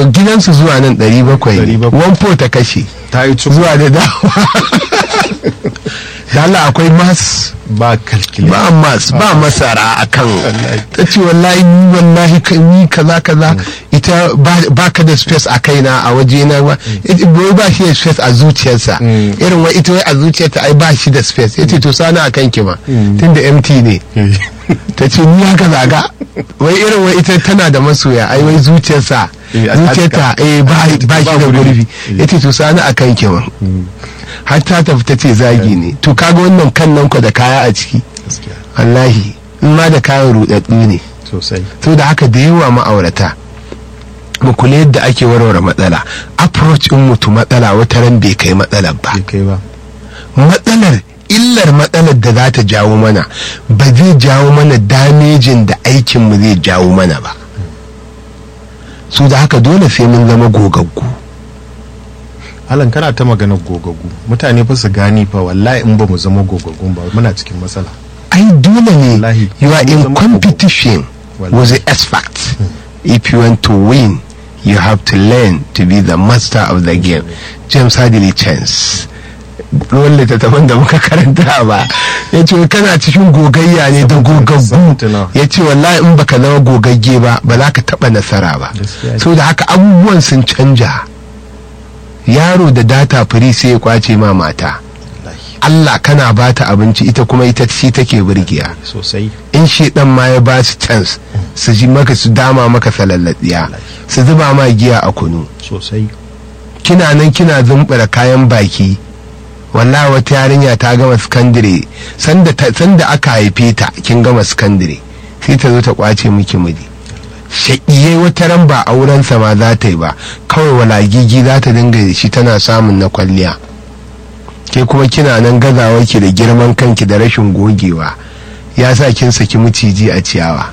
daga gidansu zuwa nan 700 1 ta kashe ta yi cuku zuwa da dawa da Allah akwai mas ba kalkile ba mas ba masara a kan ta ce wallahi ni wallahi ka- ni kaza kaza ita ba- ba ka da space a kaina a waje na ba ita boy ba shi da space a zuciyarsa irin wai ita wai a zuciyarta ai ba shi da space yace to sani a kan ki ma tunda empty ne ta ce ni haka zaga wai irin wai ita tana da masoya ai wai zuciyarsa Eh, a- zuciyarta eh ba ba shi da gurbi Eh. yace to sani a kan ki ma har ta tafi ta ce zagi ne to kaga wannan kan nan ku da kaya a ciki gaskiya wallahi in ma da kayan rudaddu ne sosai to da haka da yawa ma'aurata mu kula yadda ake warware matsala approach in mutu matsala wata ran bai kai matsalar ba bai kai ba matsalar illar matsalar da za ta jawo mana ba zai jawo mana damejin da aikinmu zai jawo mana ba su da haka dole sai mun zama gogaggu Alan kana ta magana gogagu mutane fa su gani fa wallahi in ba mu zama gogagun ba muna cikin matsala ai dole ne Wallahi, you are mun in zama competition Wallahi. with the expert if you want to win you have to learn to be the master of the game james hadley chance ruwan littattafan da muka karanta ba ya ce kana cikin gogayya ne da gogaggu Seventy-nine. ya ce wallahi in baka zama gogagge ba ba za ka taba nasara ba Gaskiya ne. so da haka abubuwan sun canja yaro da data free sai ya kwace ma mata wallahi Allah kana bata abinci ita kuma ita shi take burgiya sosai in shi dan ma ya ba su chance su ji maka su dama maka salallatsiya su zuba ma giya a kunu sosai kina nan kina zumbura kayan baki wallahi wata yarinya ta gama sakandire sanda ta- sanda aka haife ta kin gama sakandire sai ta zo ta kwace miki miji shaƙiyai wata ran ba aurensa ma za ta yi ba kawai walagigi za ta dinga da shi tana samun na kwalliya ke kuma kina nan gazawa ki da girman kanki da rashin gogewa ya sa kin saki maciji a ciyawa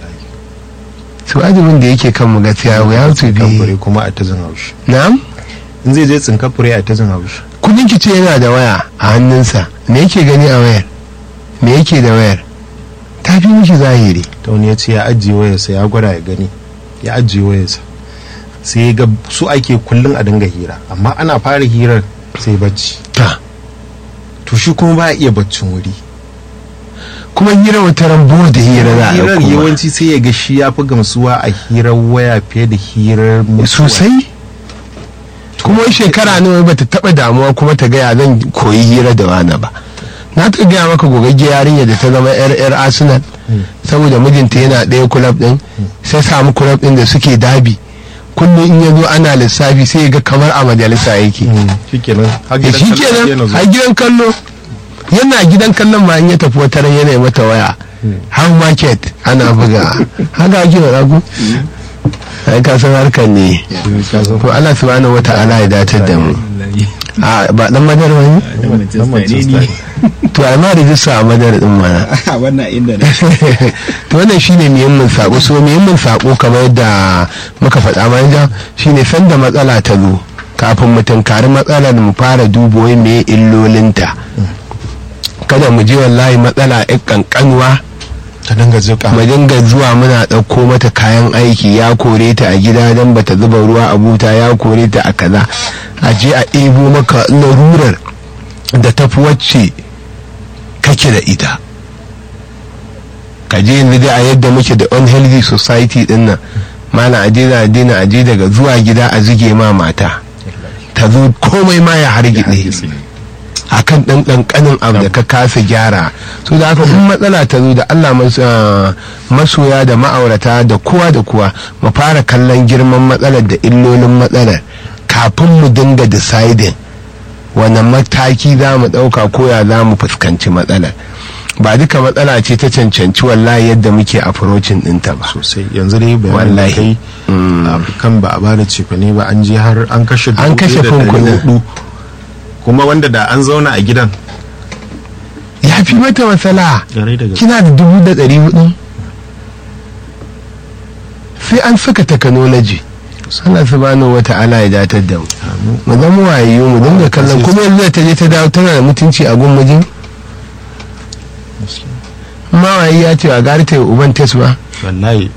su azumin da yake kan mu gaskiya we have to tsinkafure be kuma a ta jin haushi na'am in zai je tsinkafure a ta jin haushi kudin ki ce yana da waya a hannunsa me yake gani a wayar me yake da wayar ta fi miki zahiri ta wani ya ce ya ajiye wayarsa ya gwada ya gani ya ajiye wayarsa sai ya ga su ake kullum a dinga hira amma ana fara hirar sai bacci ta to shi kuma ba iya baccin wuri kuma hira wata rambo da hira za a hirar ɗauko ma. yawanci sai ya ga shi ya fi gamsuwa a hirar waya fiye da hirar mutuwa. sosai kuma wai shekara nawa bata taba damuwa kuma ta gaya zan koyi hira da wani ba na ta gaya maka gogagge yarinya da ta zama yar yar arsenal saboda mijinta yana ɗaya kulab ɗin sai samu kulab ɗin da suke dabi kullum in ya zo ana lissafi sai ya ga kamar a majalisa yake Mm, shikenan har Eh, gidan shi kallon kenan yana a zuwa. gidan kallo yana gidan kallon ma in ya tafi wata ran yana yi mata waya how market ana buga haka ake wa ragu ai ka san harkar ne Ka san to Allah subhanahu wata'ala ya datar da mu a ba dan madar wani dan Manchester ne. to ai ma rijista a madar din mana wannan inda ne to wannan shine muhimmin sako so muhimmin sako kamar yadda muka faɗa manja shine sanda matsala ta zo kafin mu tunkari matsalar mu fara dubo wai me illolinta kada mu je wallahi matsala ɗin kankanuwa ta dinga jika mu dinga zuwa muna ɗauko mata kayan aiki ya kore ta a gida don bata zuba ruwa a buta ya kore ta a kaza a je a ɗebo maka larurar da tafi wacce kake da ita ka je yanzu dai a yadda muke da unhealthy society din nan mana aje na dina aje daga zuwa gida a zuge ma mata ta zo komai ma ya hargitse akan ɗan ƙanƙanin abu da ka kasa gyara so da haka in matsala ta zo da Allah mas- ah, masoya da ma'aurata da kowa da kowa mu fara kallon girman matsalar da illolin matsalar kafin mu dinga deciding wani mataki za mu ɗauka ko ya za mu fuskanci matsalar ba duka matsala ce ta cancanci wallahi yadda muke approaching ɗinta ba sosai yanzu dai bayanin da Wallahi. kai a kan ba a bada cefane ba an je har an kashe An dubu kashe ɗaya da ɗari kunkuna. hudu. kuma wanda da an zauna a gidan ya fi mata matsala gare da gaske kina da dubu da ɗari hudu sai an saka technology Allah subhanahu wa ta'ala ya datar da mu mu zama wayayyu mu dinga kallon kuma yanzu da ta je ta dawo tana da mutunci a gun mijin mawayi ya ce a gari ta yi uban tes ba wallahi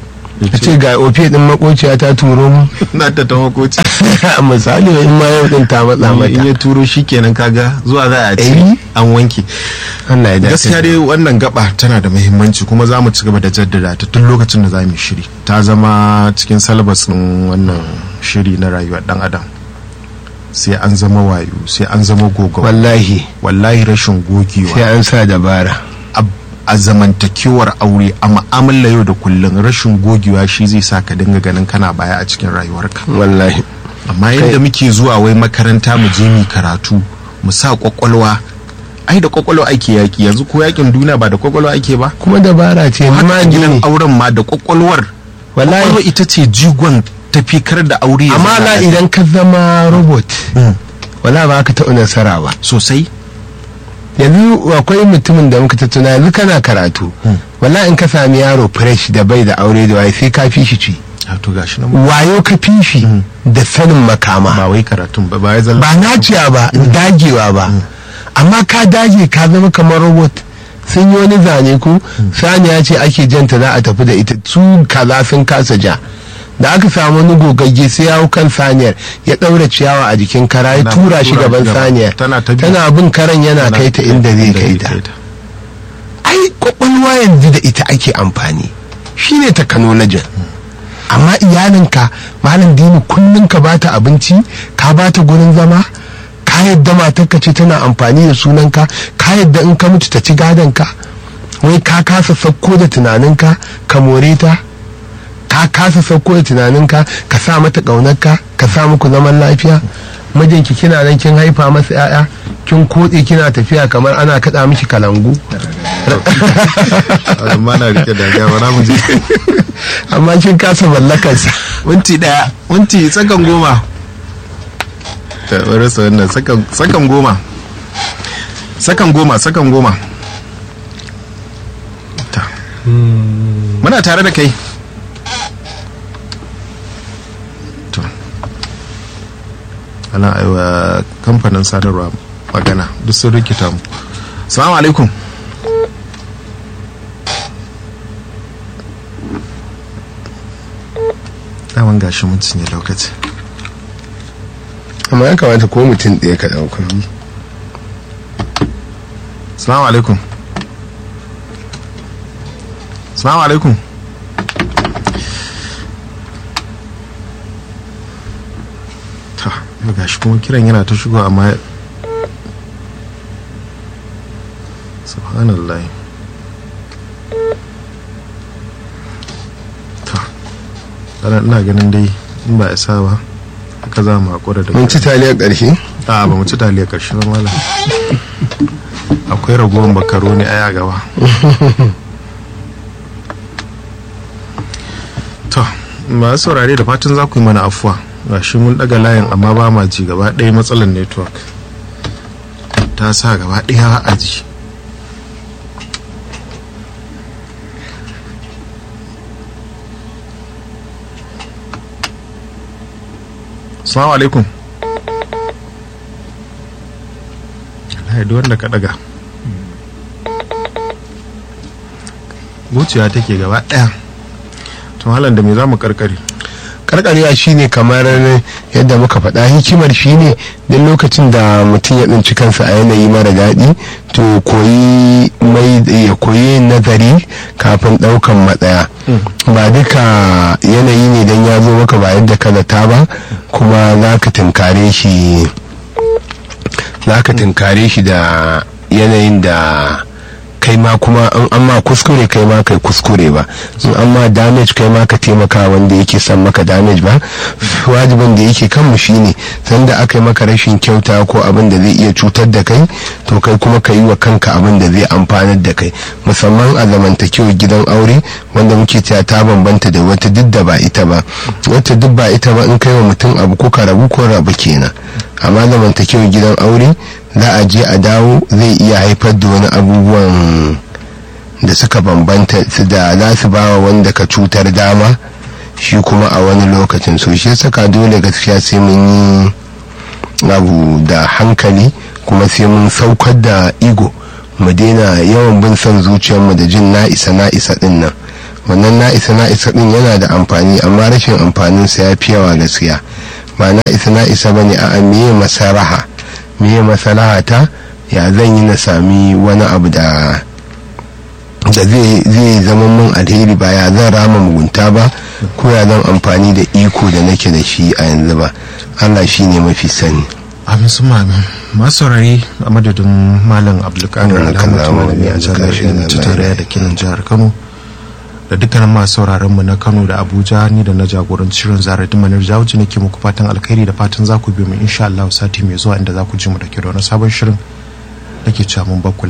a ce ga ofiya din makociya ta turo mu na ta ta makoci misali in ma yau din ta matsa in mata ya turo shi kenan kaga zuwa za a Eh. ce an wanke Allah ya dace gaskiya dai wannan gaba tana da muhimmanci kuma za mu ci gaba da jaddada ta tun lokacin da za mu yi shiri ta zama cikin salabas ɗin wannan shiri na rayuwar dan adam sai an zama wayo sai an zama gogawa wallahi wallahi rashin gogewa sai an sa dabara a- a zamantakewar aure a ma'amala yau da kullum rashin gogewa shi zai sa ka dinga ganin kana baya a cikin rayuwarka wallahi amma yadda muke zuwa wai makaranta mu je mu karatu mu sa kwakwalwa ai da kwakwalwa ake yaki yanzu ko yakin duniya ba da kwakwalwa ake ba kuma dabara ce haka ma gidan ne auren ma da kwakwalwar Wallahi. kwakwalwa ita ce jigon tafikar da aure ya amma zama la lafiya. idan ka zama robot Mm. wala ba ka taɓa nasara ba sosai yanzu akwai mutumin da muka tattuna yanzu kana karatu wala in ka sami yaro fresh da bai da aure da waye sai ka fi shi ci a to gashi nan wayo ka fi shi da sanin makama ba wai karatun ba ba ya zalla ba naciya ba dagewa ba amma ka dage ka zama kamar robot sun yi wani zane ku saniya ce ake janta za a tafi da ita su kaza sun kasa ja da aka samu wani gogagge sai ya hau kan saniyar ya ɗaura ciyawa a jikin kara ya Tana tura shi tura gaban shi gaba. saniyar Tana ta bi. tana bin karan yana Tana kai ta inda zai kai ta ta ai kwakwalwa yanzu da ita ake amfani shine technology amma iyalinka malam dini kullum ka bata abinci ka bata gurin zama ka yadda matarka ce tana amfani da sunanka ka yadda in ka mutu ta ci gadonka wai ka kasa sauko da tunaninka ka more ta ka kasa sauko da tunaninka ka sa mata ƙaunarka ka sa muku zaman lafiya mijinki kina nan kin haifa masa 'ya'ya kin kotse kina tafiya kamar ana kaɗa miki kalangu amma na rike da gaba na mu je amma kin kasa mallakarsa minti daya minti sakan goma ta bari sa wannan sakan sakan goma sakan goma sakan goma ta muna tare da kai to ana aiwa kamfanin sadarwa magana duk sun rikita mu salamu alaikum daman gashi mun cinye lokaci amma ya kamata ko mutum ɗaya ka ɗauka salamu alaikum salamu alaikum ta yau gashi kuma kiran yana ta shigo amma subhanallah ta ana ina ganin dai in ba isa ba haka za mu haƙura da mun ci taliyar ƙarshe a ba mu ci taliyar ƙarshe ba malam akwai ragowar makaroni a gaba to masu saurare da fatan za ku yi mana afuwa ga shi mun daga layin amma ba ma ji gaba ɗaya matsalar network ta sa gaba ɗaya a ji Assalamu alaikum. Allah duk wanda ka daga. Wuciya take gaba ɗaya. To halan da me za mu karkare? karkarewa shine kamar yadda muka faɗa hikimar shine duk lokacin da mutum ya tsinci kansa a yanayi mara daɗi to koyi mai ya koyi nazari kafin ɗaukan matsaya ba duka yanayi ne don ya zo maka ba yadda ka zata ba kuma za ka tunkare shi za ka tunkare shi da yanayin da kai ma kuma in an ma kuskure kai ma kai kuskure ba in an ma damage kai ma ka taimaka wanda yake son maka damage ba wajibin da yake kanmu shine sanda aka yi maka rashin kyauta ko abin da zai iya cutar da kai to kai kuma ka yi wa kanka abin da zai amfanar da kai musamman a zamantakewar gidan aure wanda muke cewa ta bambanta da wata duk da ba ita ba wata duk ba ita ba in kai wa mutum abu ko ka rabu ko rabu kenan amma zamantakewar gidan aure za a je a dawo zai iya haifar da wani abubuwan da suka bambanta su da za su ba wa wanda ka cutar dama shi kuma a wani lokacin so shi saka dole gaskiya sai mun yi abu da hankali kuma sai mun saukar da igo mu daina yawan bin son zuciyarmu da jin na isa na isa din nan wannan na isa na isa din yana da amfani amma rashin amfanin sa ya fi yawa gaskiya ba na isa na isa bane a meye masaraha meye masaraha ta ya zan yi na sami wani abu da da zai zama mun alheri ba ya zan rama mugunta ba ko ya zan amfani da iko da nake da shi a yanzu ba allah shi ne mafi sani amin su mamin masu saurari a madadin malam abdulkadir alhamdu malami a jami'ar ta tarayya da kinan jihar kano da dukkanin masu sauraron mu na kano da abuja ni da na jagoranci shirin zarar manar jawuci nake muku fatan alkhairi da fatan za ku biyo mu insha allah sati mai zuwa inda za ku ji mu da ke da wani sabon shirin nake cewa mun bakku